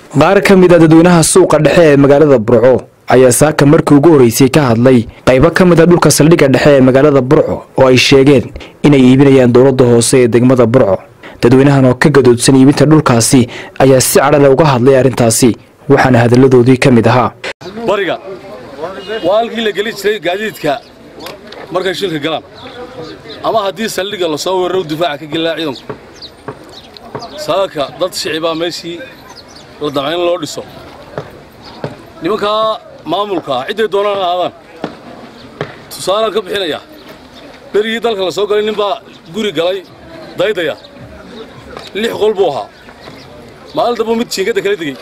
qaar ka mid a dadweynaha suuqa dhexe ee magaalada burco ayaa saaka markii ugu horreysay ka hadlay qaybo ka mid a dhulka saldhigga dhexe ee magaalada burco oo ay sheegeen inay iibinayaan dowladda hoose ee degmada burco dadweynahan oo ka gadoodsan iibinta dhulkaasi ayaa si cadhale uga hadlay arrintaasi waxaana hadalladoodii ka mid ahaa bariga waa halkii la geli jiray gaadiidka markay shilka galaan ama haddii saldhigga lasoo weeraro difaaca ka gelilaa ciidanku saaka dad shicibaa meeshii la damca in loo dhiso nimankaa maamulka ah cidday doonaan ahaadaan tusaalaan ka bixinayaa berigii dalka la soo galay nin baa guri galay daydaya lix qol buu ahaa maalin dambuu mid jiingadda kala degey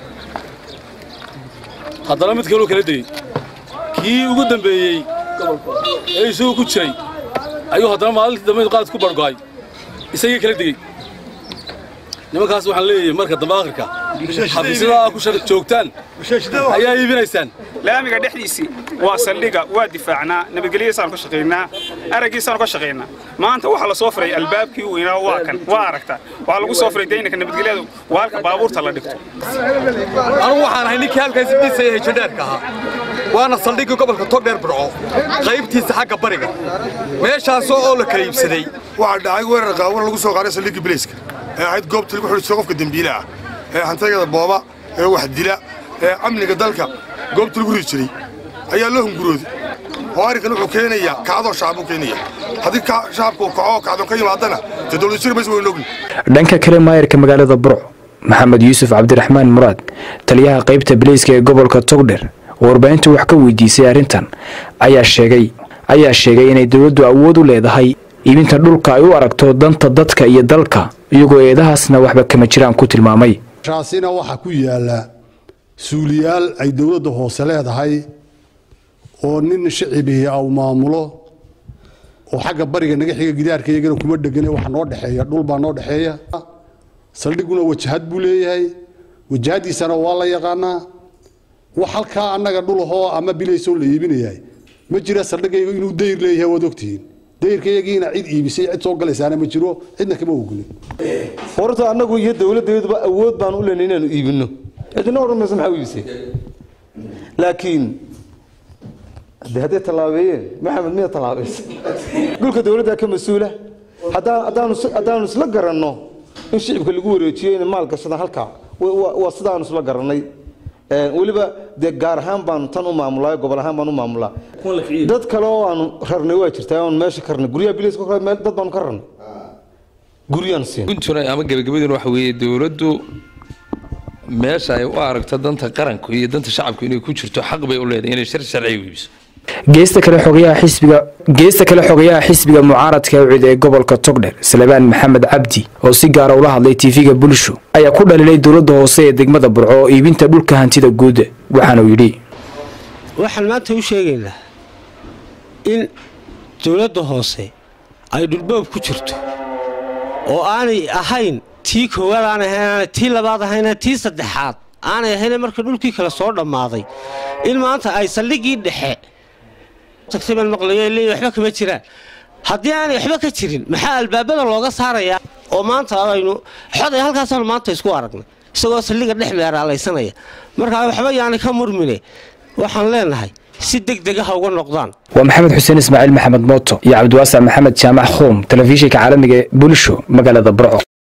haddana mid kaluu kala degey kii ugu dambeeyey ee isagu ku jiray ayuu haddana maalintii dambe qaad ku bargo'ay isagii kala degey nimankaas waxaan leeyahay marka dambe akhirka xafiisyada ku joogtaan ayaa iibinaysaan laamiga dhexdiisii waa saldhiga waa difaacnaa nabadgelyadiisaanu ka shaqaynaa araggiisaanu ka shaqaynaa maanta waxaa la soo firay albaabkii weynaa waa kan waa aragtaa waxaa lagu soo firay daynanka nabadgelyadu waa halka baabuurta la dhigto anugu waxaan ahay ninkii halkaasi dhisaya hejadheerka ahaa waana saldhiggii gobolka togdheer burco qaybtiisa xagga bariga meeshaasoo oo la kala iibsaday waxaa dhacay weerar qaawan lagu soo qaaday saldhiggii bilayska ee ahayd goobta lagu xidhiisto qofka dembiilaah ee hantagada booba ee wax dila ee amniga dalka goobta lagu ridi jiray ayaa loo hungurooday oo arrinkan wuxuu keenayaa kacdoo shacab uu keenaya haddii shacabka uu kaco oo kacdoon ka yimaadana dee dowlad jir maysa waynu ogni dhanka kale maayarka magaalada burco maxamed yuusuf cabdiraxmaan muraad taliyaha qaybta bilayska ee gobolka togdher oo warbaahintu wax ka weydiisay arrintan ayaa sheegay ayaa sheegay inay dowladdu awood u leedahay iibinta dhulka ay u aragto danta dadka iyo dalka iyagoo eedahaasna waxba kama jiraan ku tilmaamay shaasina waxaa ku yaala suuliyaal ay dowladda hoose leedahay oo nin shicibihii au maamulo oo xagga bariga naga xiga gidaarka iyagana kuma dhegane waxa noo dhexeeya dhul baa noo dhexeeya saldhiguna wajahad buu leeyahay wajahadiisana waa la yaqaanaa wax halkaa annaga dhulahoo ama bilaysoo la iibinayahay ma jira saldhigayga inuu dayr leeyahay waad ogtihiin dayrkayagiina cid iibisay cid soo galaysaana ma jiro cidna kama ogolin horta annagu iyo dowladdeeduba awood baan u leenay inaanu iibinno cidina odhan mayso maxaa u iibisay laakiin de hadday tallaabeeyeen maxamed miya tallaabaysa dhulka dowladdaa ka mas-uula haddaanu isla garanno in shicibka lagu wareejiyo inay maal gashadaan halkaa waa sidaanu isla garannay weliba dee gaar ahaan baanu tan u maamulaa gobol ahaan baan u maamulaa dad kale oo aanu rarnay waa jirtaa oon meesha ka rarnay guryaha bilis meel dad baanu ka rarnay guryaan siin guntuna ama gebagabaduna waxa weeye dowladdu meesha ay u aragto danta qaranku iyo danta shacabku inay ku jirto xaq bay u leedahay inay shar sharciga iibiso geesta kale xogayaha xisbiga geesta kale xogayaha xisbiga mucaaradka awcid ee gobolka togdher salebaan maxamed cabdi oo si gaara ula hadlay tv-ga bulsho ayaa ku dhalilay dowladda hoose ee degmada burco oo iibinta dhulka hantida guud waxaana uu yidhi waxaan maanta u sheegaynaa in dowladda hoose ay dhulboob ku jirto oo aanay ahayn tii koowaad aanay ahayn tii labaad ahayn tii saddexaad aanay ahayn marka dhulkii kale soo dhammaaday in maanta ay saldhiggii dhexe tagtayban maqlayo leeyahy waxba kama jiraan haddii aanay waxba ka jirin maxaa albaabada looga saarayaa oo maanta aynu xoday halkaasaanu maanta isku aragnay isagoo saldhigga dhex meeraalaysanaya markaa waxba yaani ka murmine waxaan leenahay si deg degaha uga noqdaan waa maxamed xuseen ismaaciil maxamed mooto iyo cabdiwaasac maxamed jaamac khoom telefishinka caalamiga ee bulsho magaalada burco